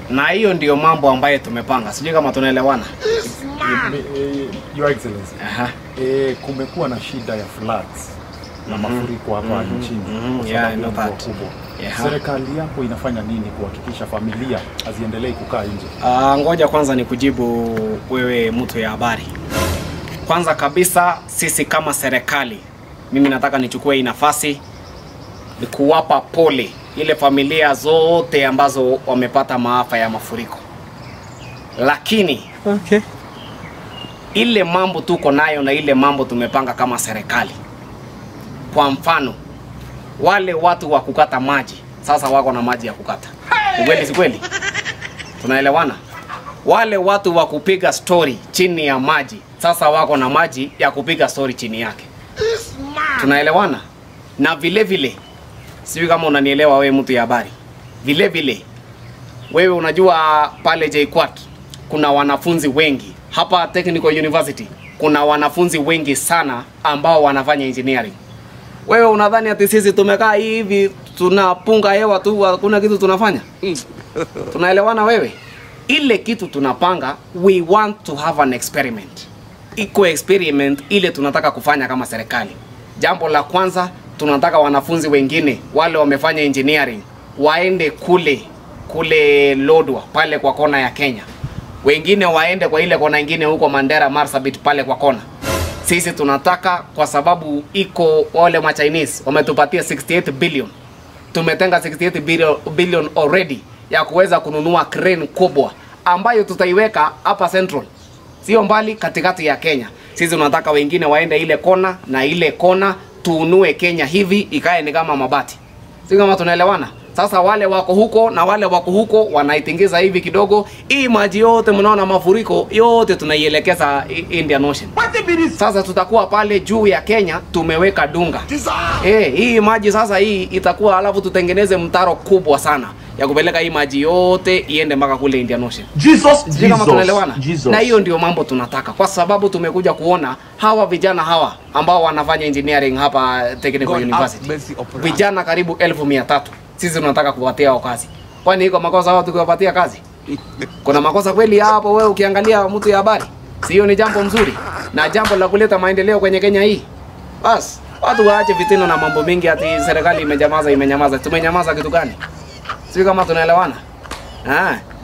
na hiyo ndio mambo ambayo tumepanga. Sijui kama tunaelewana. Eh, eh, Your Excellency, Aha. eh, kumekuwa na shida ya floods na mafuriko hapa nchini mhm, kwa yeah, sababu I know ya mvua that. kubwa. Yeah. Serikali yako inafanya nini kuhakikisha familia haziendelei kukaa nje? Uh, ngoja kwanza ni kujibu wewe mtu ya habari. Kwanza kabisa sisi kama serikali, mimi nataka nichukue hii nafasi ni kuwapa pole ile familia zote ambazo wamepata maafa ya mafuriko, lakini Okay. ile mambo tuko nayo na ile mambo tumepanga kama serikali. Kwa mfano, wale watu wa kukata maji sasa wako na maji ya kukata. Ni kweli si kweli? Tunaelewana? Wale watu wa kupiga story chini ya maji sasa wako na maji ya kupiga story chini yake. Tunaelewana? Na vile vile sijui kama unanielewa wewe mtu ya habari. Vile vile wewe unajua pale JKUAT kuna wanafunzi wengi hapa Technical University kuna wanafunzi wengi sana ambao wanafanya engineering. Wewe unadhani ati sisi tumekaa hivi tunapunga hewa tu, hakuna kitu tunafanya? Tunaelewana wewe? Ile kitu tunapanga, we want to have an experiment. Iko experiment ile tunataka kufanya kama serikali. Jambo la kwanza, tunataka wanafunzi wengine wale wamefanya engineering waende kule kule Lodwa pale kwa kona ya Kenya, wengine waende kwa ile kona ingine huko Mandera Marsabit pale kwa kona. Sisi tunataka kwa sababu iko wale ma Chinese wametupatia 68 billion tumetenga 68 billion, billion already ya kuweza kununua crane kubwa ambayo tutaiweka hapa Central, sio mbali, katikati ya Kenya. Sisi tunataka wengine waende ile kona na ile kona, tuunue Kenya hivi ikae ni kama mabati, si kama tunaelewana? Sasa wale wako huko na wale wako huko wanaitingiza hivi kidogo, hii maji yote mnaona mafuriko yote tunaielekeza I- Indian Ocean. Sasa tutakuwa pale juu ya Kenya tumeweka dunga. Eh, hii maji sasa hii itakuwa alafu tutengeneze mtaro kubwa sana ya kupeleka hii maji yote iende mpaka kule Indian Ocean. Jesus, Sijui kama tunaelewana. Jesus. Na hiyo ndio mambo tunataka, kwa sababu tumekuja kuona hawa vijana hawa ambao wanafanya engineering hapa Technical God have University, mercy upon us. vijana karibu elfu mia tatu sisi tunataka kuwapatia hao kazi. Kwani iko makosa hao tukiwapatia kazi? Kuna makosa kweli hapo? Wewe ukiangalia mtu ya habari, sio ni jambo mzuri na jambo la kuleta maendeleo kwenye Kenya hii. Bas, watu waache vitendo na mambo mengi, ati serikali imenyamaza, imenyamaza. Tumenyamaza kitu gani? Sio kama tunaelewana? Ah,